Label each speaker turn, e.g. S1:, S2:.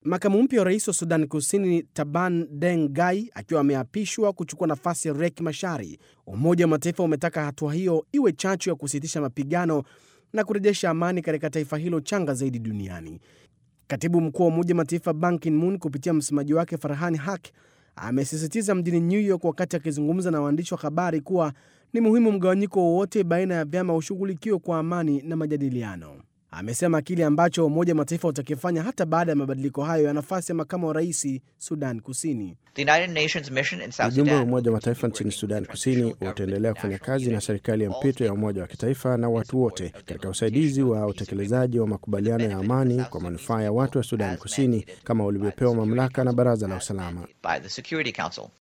S1: Makamu mpya wa rais wa Sudan Kusini Taban Deng Gai akiwa ameapishwa kuchukua nafasi ya Riek Machar, Umoja wa Mataifa umetaka hatua hiyo iwe chachu ya kusitisha mapigano na kurejesha amani katika taifa hilo changa zaidi duniani. Katibu mkuu wa Umoja wa Mataifa Ban Ki-moon kupitia msemaji wake Farhan Haq amesisitiza mjini New York wakati akizungumza na waandishi wa habari kuwa ni muhimu mgawanyiko wowote baina ya vyama ushughulikiwe kwa amani na majadiliano. Amesema kile ambacho Umoja wa Mataifa utakifanya hata baada ya mabadiliko hayo ya nafasi ya makamu wa rais Sudan Kusini.
S2: Ujumbe wa Umoja wa Mataifa nchini Sudan Kusini utaendelea kufanya kazi na serikali ya mpito ya Umoja wa Kitaifa na watu wote katika usaidizi wa utekelezaji wa makubaliano ya amani kwa manufaa ya watu wa Sudan Kusini kama walivyopewa mamlaka na Baraza la Usalama.